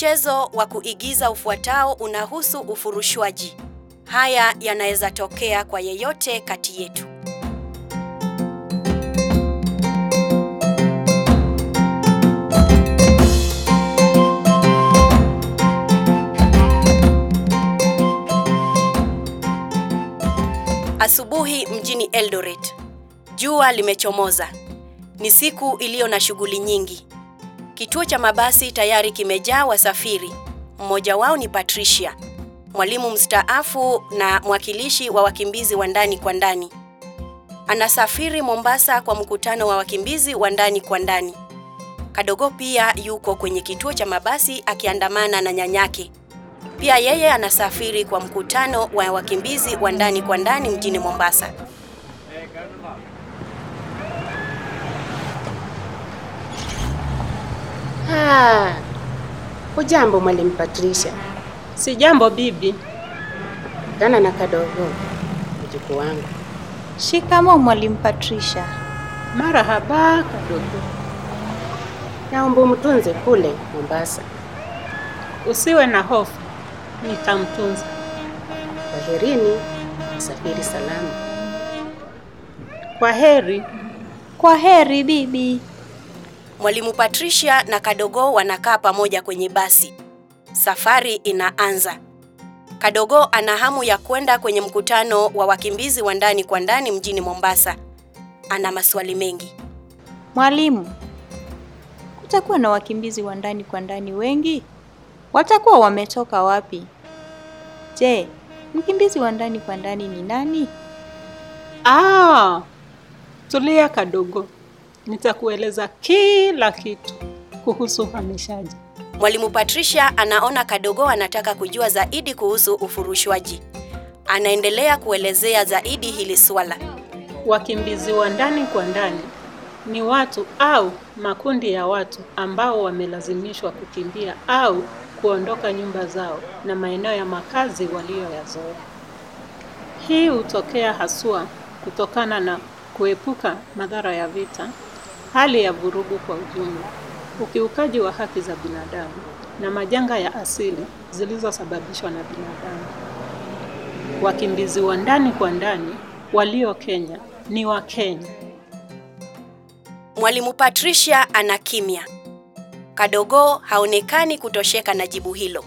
Mchezo wa kuigiza ufuatao unahusu ufurushwaji. Haya yanaweza tokea kwa yeyote kati yetu. Asubuhi mjini Eldoret. Jua limechomoza. Ni siku iliyo na shughuli nyingi. Kituo cha mabasi tayari kimejaa wasafiri. Mmoja wao ni Patricia, mwalimu mstaafu na mwakilishi wa wakimbizi wa ndani kwa ndani. Anasafiri Mombasa kwa mkutano wa wakimbizi wa ndani kwa ndani. Kadogo pia yuko kwenye kituo cha mabasi akiandamana na nyanyake. Pia yeye anasafiri kwa mkutano wa wakimbizi wa ndani kwa ndani mjini Mombasa. Ah, hujambo mwalimu Patricia. Si jambo bibi. Gana na kadogo mjukuu wangu. Shikamo mwalimu Patricia. Marahaba kadogo. Naomba umtunze kule Mombasa. Usiwe na hofu, nitamtunza. Kwaherini, safiri salama. Kwa heri. Kwa heri bibi. Mwalimu Patricia na Kadogo wanakaa pamoja kwenye basi. Safari inaanza. Kadogo ana hamu ya kwenda kwenye mkutano wa wakimbizi wa ndani kwa ndani mjini Mombasa. Ana maswali mengi. Mwalimu, kutakuwa na wakimbizi wa ndani kwa ndani wengi? Watakuwa wametoka wapi? Je, mkimbizi wa ndani kwa ndani ni nani? Ah, tulia kadogo. Nitakueleza kila kitu kuhusu uhamishaji. Mwalimu Patricia anaona Kadogo anataka kujua zaidi kuhusu ufurushwaji. Anaendelea kuelezea zaidi hili swala. Wakimbizi wa ndani kwa ndani ni watu au makundi ya watu ambao wamelazimishwa kukimbia au kuondoka nyumba zao na maeneo ya makazi waliyoyazoea. Hii hutokea haswa kutokana na kuepuka madhara ya vita, hali ya vurugu kwa ujumla, ukiukaji wa haki za binadamu na majanga ya asili zilizosababishwa na binadamu. Wakimbizi wa ndani kwa ndani walio Kenya ni wa Kenya. Mwalimu Patricia ana kimya. Kadogo haonekani kutosheka na jibu hilo.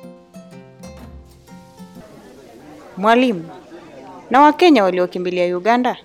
Mwalimu, na Wakenya waliokimbilia Uganda?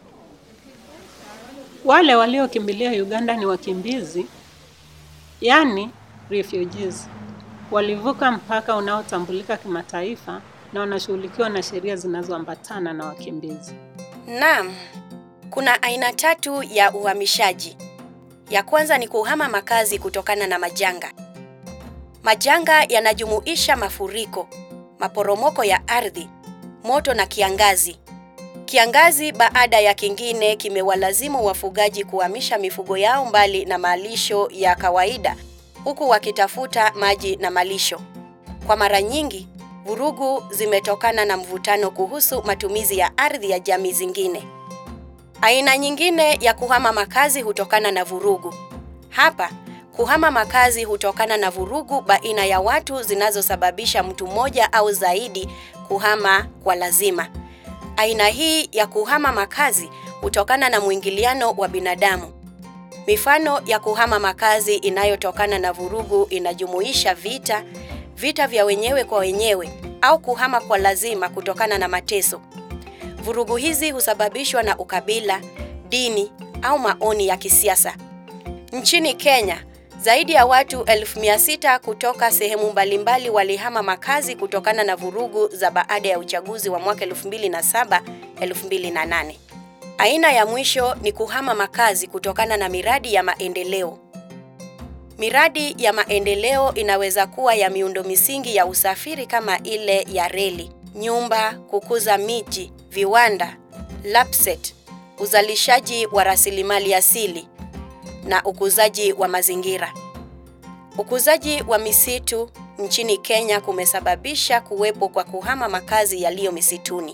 Wale waliokimbilia Uganda ni wakimbizi, yani refugees. Walivuka mpaka unaotambulika kimataifa na wanashughulikiwa na sheria zinazoambatana na wakimbizi. Naam, kuna aina tatu ya uhamishaji. Ya kwanza ni kuhama makazi kutokana na majanga. Majanga yanajumuisha mafuriko, maporomoko ya ardhi, moto na kiangazi. Kiangazi baada ya kingine kimewalazimu wafugaji kuhamisha mifugo yao mbali na malisho ya kawaida huku wakitafuta maji na malisho. Kwa mara nyingi, vurugu zimetokana na mvutano kuhusu matumizi ya ardhi ya jamii zingine. Aina nyingine ya kuhama makazi hutokana na vurugu. Hapa, kuhama makazi hutokana na vurugu baina ya watu zinazosababisha mtu mmoja au zaidi kuhama kwa lazima. Aina hii ya kuhama makazi hutokana na mwingiliano wa binadamu. Mifano ya kuhama makazi inayotokana na vurugu inajumuisha vita, vita vya wenyewe kwa wenyewe au kuhama kwa lazima kutokana na mateso. Vurugu hizi husababishwa na ukabila, dini au maoni ya kisiasa. Nchini Kenya, zaidi ya watu elfu mia sita kutoka sehemu mbalimbali walihama makazi kutokana na vurugu za baada ya uchaguzi wa mwaka 2007 2008. Aina ya mwisho ni kuhama makazi kutokana na miradi ya maendeleo. Miradi ya maendeleo inaweza kuwa ya miundo misingi ya usafiri kama ile ya reli, nyumba, kukuza miji, viwanda, lapset, uzalishaji wa rasilimali asili na ukuzaji wa mazingira. Ukuzaji wa misitu nchini Kenya kumesababisha kuwepo kwa kuhama makazi yaliyo misituni.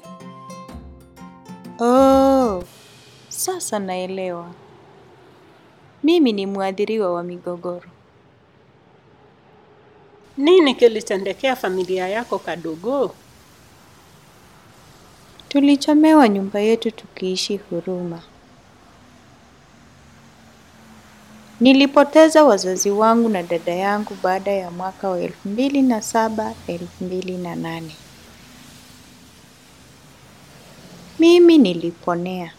Oh, sasa naelewa. Mimi ni mwathiriwa wa migogoro. Nini kilitendekea familia yako Kadogo? Tulichomewa nyumba yetu tukiishi Huruma. Nilipoteza wazazi wangu na dada yangu baada ya mwaka wa elfu mbili na saba elfu mbili na nane. Mimi niliponea.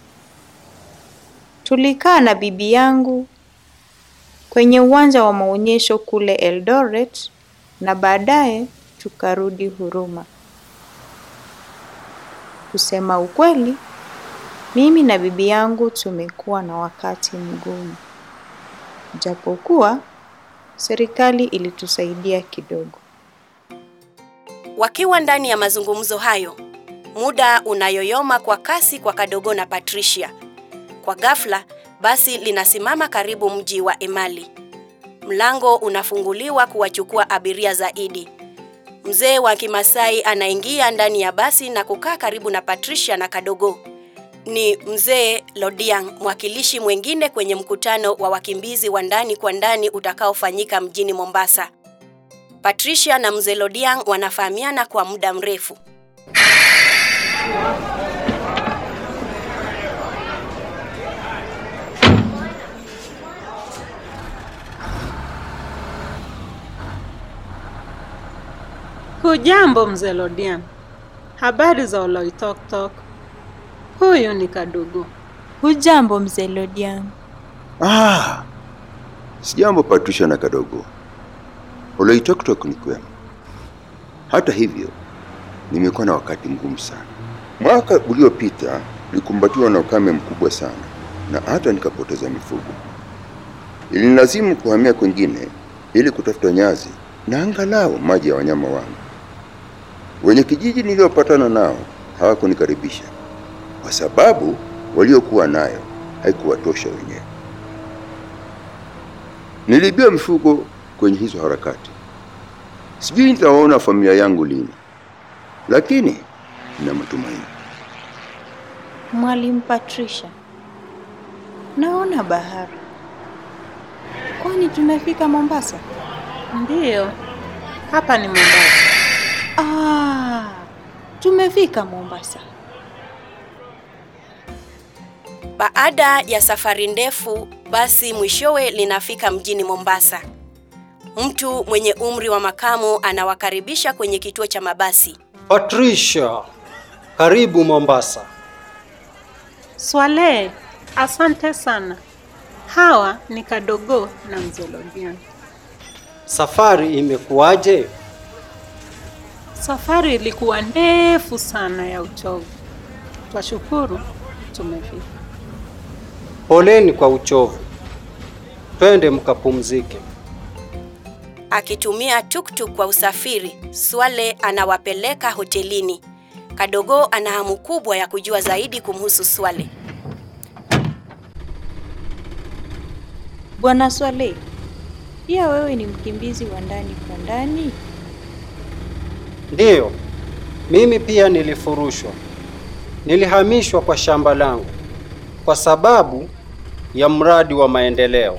Tulikaa na bibi yangu kwenye uwanja wa maonyesho kule Eldoret na baadaye tukarudi Huruma. Kusema ukweli, mimi na bibi yangu tumekuwa na wakati mgumu, japokuwa serikali ilitusaidia kidogo. Wakiwa ndani ya mazungumzo hayo, muda unayoyoma kwa kasi kwa Kadogo na Patricia. Kwa ghafla, basi linasimama karibu mji wa Emali. Mlango unafunguliwa kuwachukua abiria zaidi. Mzee wa Kimasai anaingia ndani ya basi na kukaa karibu na Patricia na Kadogo. Ni mzee Lodiang, mwakilishi mwingine kwenye mkutano wa wakimbizi wa ndani kwa ndani utakaofanyika mjini Mombasa. Patricia na mzee Lodiang wanafahamiana kwa muda mrefu. Hujambo mzee Lodian, habari za Oloitoktok? Huyu ni Kadogo. Hujambo mzee Lodiang? Ah, sijambo Patricia na Kadogo. Oloitoktok ni kwema. Hata hivyo, nimekuwa na wakati mgumu sana. Mwaka uliopita nilikumbatiwa na ukame mkubwa sana na hata nikapoteza mifugo. Ilinilazimu kuhamia kwengine ili kutafuta nyazi na angalau maji ya wanyama wangu. Wenye kijiji niliopatana nao hawakunikaribisha kwa sababu waliokuwa nayo haikuwatosha wenyewe. Niliibiwa mifugo kwenye hizo harakati. Sijui nitawaona familia yangu lini, lakini nina matumaini. Mwalimu Patricia, naona bahari. Kwani tumefika Mombasa? Ndiyo, hapa ni Mombasa. Ah, tumefika Mombasa. Baada ya safari ndefu, basi mwishowe linafika mjini Mombasa. Mtu mwenye umri wa makamo anawakaribisha kwenye kituo cha mabasi. Patricia, karibu Mombasa. Swale, asante sana. Hawa ni Kadogo na mzee Lodian. Safari imekuwaje? Safari ilikuwa ndefu sana ya uchovu. Twashukuru tumefika. Poleni kwa uchovu. Twende mkapumzike. Akitumia tuktuk kwa usafiri, Swale anawapeleka hotelini. Kadogo ana hamu kubwa ya kujua zaidi kumhusu Swale. Bwana Swale, pia wewe ni mkimbizi wa ndani kwa ndani? Ndiyo, mimi pia nilifurushwa. Nilihamishwa kwa shamba langu kwa sababu ya mradi wa maendeleo.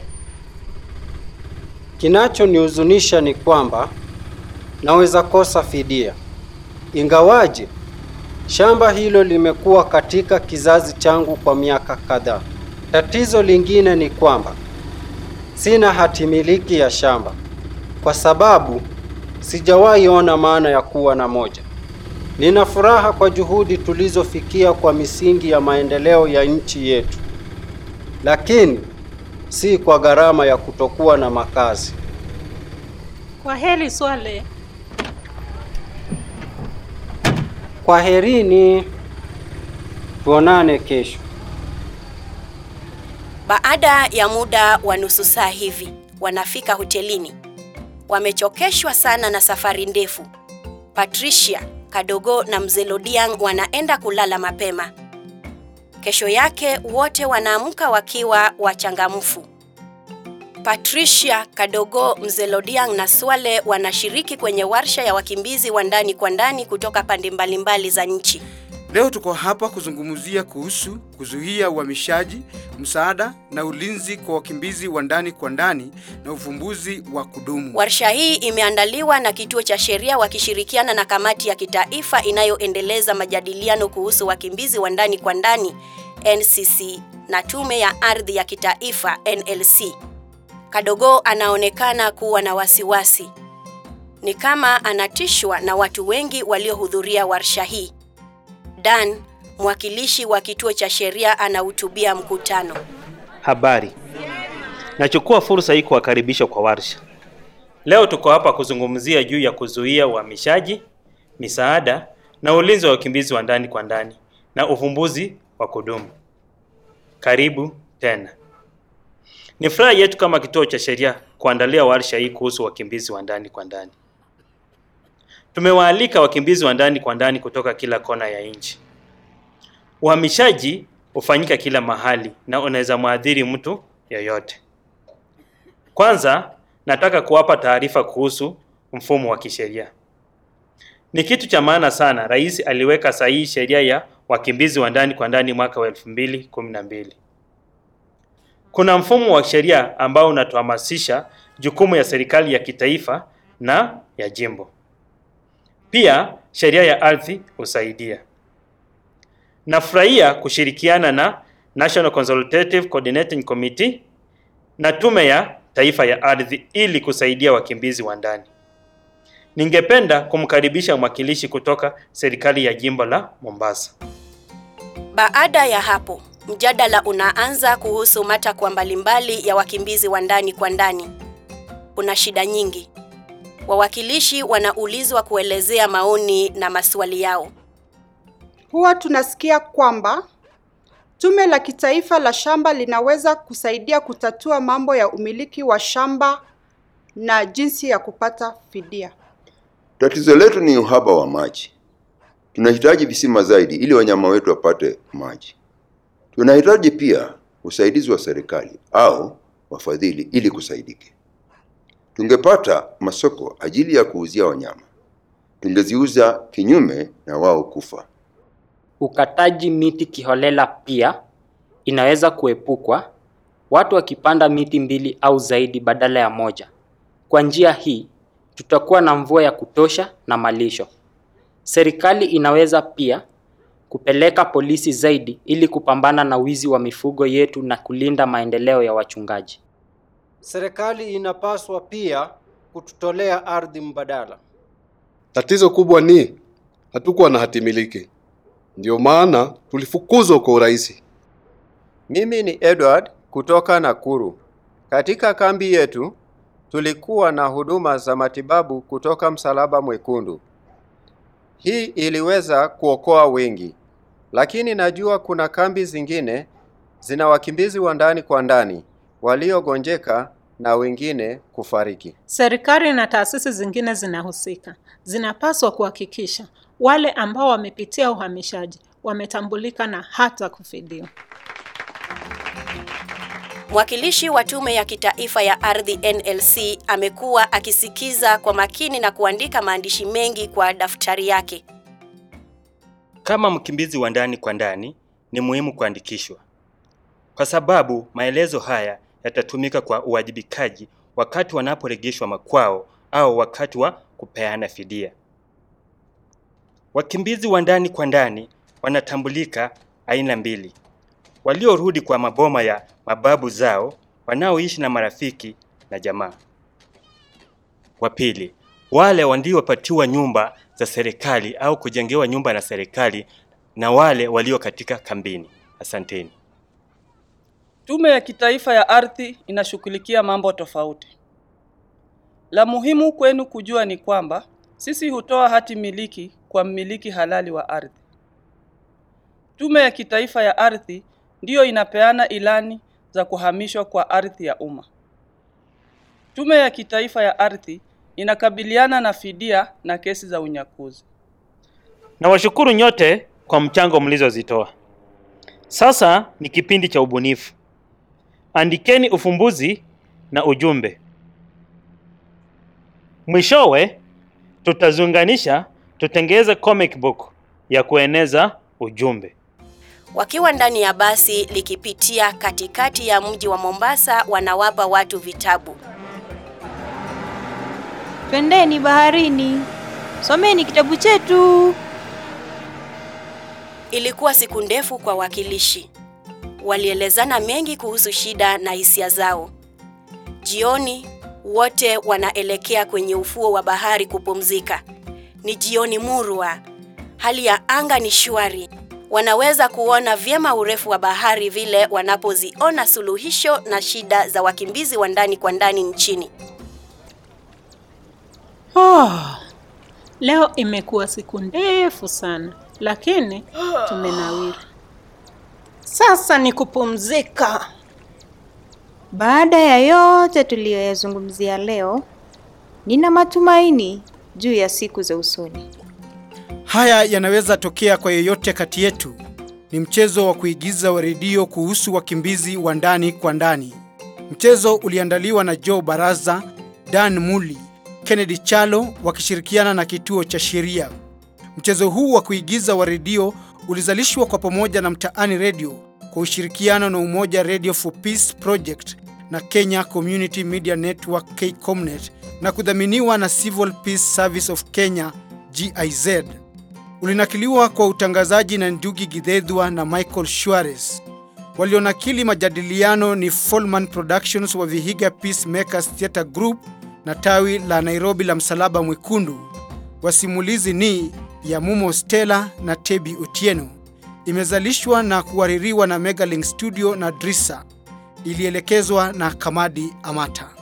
Kinachonihuzunisha ni kwamba naweza kosa fidia, ingawaje shamba hilo limekuwa katika kizazi changu kwa miaka kadhaa. Tatizo lingine ni kwamba sina hati miliki ya shamba kwa sababu sijawahi ona maana ya kuwa na moja. Nina furaha kwa juhudi tulizofikia kwa misingi ya maendeleo ya nchi yetu, lakini si kwa gharama ya kutokuwa na makazi. Kwa heri Swale. Kwaherini, tuonane kesho. Baada ya muda wa nusu saa hivi, wanafika hotelini. Wamechokeshwa sana na safari ndefu. Patricia, Kadogo na mzee Lodiang wanaenda kulala mapema. Kesho yake wote wanaamka wakiwa wachangamfu. Patricia, Kadogo, mzee Lodiang na Swale wanashiriki kwenye warsha ya wakimbizi wa ndani kwa ndani kutoka pande mbalimbali za nchi. Leo tuko hapa kuzungumzia kuhusu kuzuia uhamishaji, msaada na ulinzi kwa wakimbizi wa ndani kwa ndani na uvumbuzi wa kudumu. Warsha hii imeandaliwa na Kituo cha Sheria wakishirikiana na Kamati ya Kitaifa inayoendeleza majadiliano kuhusu wakimbizi wa ndani kwa ndani NCC na Tume ya Ardhi ya Kitaifa NLC. Kadogo anaonekana kuwa na wasiwasi. Ni kama anatishwa na watu wengi waliohudhuria warsha hii. Dan, mwakilishi wa Kituo cha Sheria anahutubia mkutano. Habari. Nachukua fursa hii kuwakaribisha kwa warsha. Leo tuko hapa kuzungumzia juu ya kuzuia uhamishaji, misaada na ulinzi wa wakimbizi wa ndani kwa ndani na uvumbuzi wa kudumu. Karibu tena. Ni furaha yetu kama kituo cha sheria kuandalia warsha hii kuhusu wakimbizi wa ndani kwa ndani. Tumewaalika wakimbizi wa ndani kwa ndani kutoka kila kona ya nchi. Uhamishaji hufanyika kila mahali na unaweza mwadhiri mtu yoyote. Kwanza, nataka kuwapa taarifa kuhusu mfumo wa kisheria. Ni kitu cha maana sana. Rais aliweka sahihi sheria ya wakimbizi wa ndani kwa ndani mwaka wa 2012. Kuna mfumo wa sheria ambao unatuhamasisha jukumu ya serikali ya kitaifa na ya jimbo. Pia sheria ya ardhi husaidia. Nafurahia kushirikiana na National Consultative Coordinating Committee na Tume ya Taifa ya Ardhi ili kusaidia wakimbizi wa ndani. Ningependa kumkaribisha mwakilishi kutoka serikali ya jimbo la Mombasa. Baada ya hapo, mjadala unaanza kuhusu matakwa mbalimbali ya wakimbizi wa ndani kwa ndani. Kuna shida nyingi. Wawakilishi wanaulizwa kuelezea maoni na maswali yao. Huwa tunasikia kwamba Tume la Kitaifa la Shamba linaweza kusaidia kutatua mambo ya umiliki wa shamba na jinsi ya kupata fidia. Tatizo letu ni uhaba wa maji. Tunahitaji visima zaidi ili wanyama wetu wapate maji. Tunahitaji pia usaidizi wa serikali au wafadhili ili kusaidike. Tungepata masoko ajili ya kuuzia wanyama, tungeziuza kinyume na wao kufa. Ukataji miti kiholela pia inaweza kuepukwa, watu wakipanda miti mbili au zaidi badala ya moja. Kwa njia hii, tutakuwa na mvua ya kutosha na malisho. Serikali inaweza pia kupeleka polisi zaidi ili kupambana na wizi wa mifugo yetu na kulinda maendeleo ya wachungaji. Serikali inapaswa pia kututolea ardhi mbadala. Tatizo kubwa ni hatukuwa na hati miliki, ndio maana tulifukuzwa kwa urahisi. Mimi ni Edward kutoka Nakuru. Katika kambi yetu tulikuwa na huduma za matibabu kutoka Msalaba Mwekundu. Hii iliweza kuokoa wengi, lakini najua kuna kambi zingine zina wakimbizi wa ndani kwa ndani waliogonjeka na wengine kufariki. Serikali na taasisi zingine zinahusika, zinapaswa kuhakikisha wale ambao wamepitia uhamishaji wametambulika na hata kufidiwa. Mwakilishi wa Tume ya Kitaifa ya Ardhi NLC amekuwa akisikiza kwa makini na kuandika maandishi mengi kwa daftari yake. Kama mkimbizi wa ndani kwa ndani, ni muhimu kuandikishwa, kwa sababu maelezo haya yatatumika kwa uwajibikaji wakati wanaporejeshwa makwao au wakati wa kupeana fidia. Wakimbizi wa ndani kwa ndani wanatambulika aina mbili: waliorudi kwa maboma ya mababu zao, wanaoishi na marafiki na jamaa. Wa pili, wale waliopatiwa nyumba za serikali au kujengewa nyumba na serikali na wale walio katika kambini. Asanteni. Tume ya Kitaifa ya Ardhi inashughulikia mambo tofauti. La muhimu kwenu kujua ni kwamba sisi hutoa hati miliki kwa mmiliki halali wa ardhi. Tume ya Kitaifa ya Ardhi ndiyo inapeana ilani za kuhamishwa kwa ardhi ya umma. Tume ya Kitaifa ya Ardhi inakabiliana na fidia na kesi za unyakuzi. Nawashukuru nyote kwa mchango mlizozitoa. Sasa ni kipindi cha ubunifu. Andikeni ufumbuzi na ujumbe. Mwishowe tutazunganisha, tutengeze comic book ya kueneza ujumbe. Wakiwa ndani ya basi likipitia katikati ya mji wa Mombasa, wanawapa watu vitabu. Twendeni baharini, someni kitabu chetu. Ilikuwa siku ndefu kwa wakilishi. Walielezana mengi kuhusu shida na hisia zao. Jioni wote wanaelekea kwenye ufuo wa bahari kupumzika. Ni jioni murwa, hali ya anga ni shwari. Wanaweza kuona vyema urefu wa bahari vile wanapoziona suluhisho na shida za wakimbizi wa ndani kwa ndani nchini. Oh, leo imekuwa siku ndefu sana, lakini tumenawiri. Sasa ni kupumzika. Baada ya yote tuliyoyazungumzia leo, nina matumaini juu ya siku za usoni. Haya yanaweza tokea kwa yeyote kati yetu. Ni mchezo wa kuigiza wa redio kuhusu wakimbizi wa ndani kwa ndani. Mchezo uliandaliwa na Joe Baraza, Dan Muli, Kennedy Chalo wakishirikiana na kituo cha sheria. Mchezo huu wa kuigiza wa redio ulizalishwa kwa pamoja na Mtaani Radio kwa ushirikiano na Umoja Radio for Peace Project na Kenya Community Media Network KCOMNET na kudhaminiwa na Civil Peace Service of Kenya GIZ. Ulinakiliwa kwa utangazaji na Ndugi Githedhwa na Michael Suarez. Walionakili majadiliano ni Folman Productions wa Vihiga Peacemakers Theatre Group na tawi la Nairobi la Msalaba Mwekundu. Wasimulizi ni ya Mumo Stella na Tebi Otieno. Imezalishwa na kuhaririwa na Megalink Studio na Drisa. Ilielekezwa na Kamadi Amata.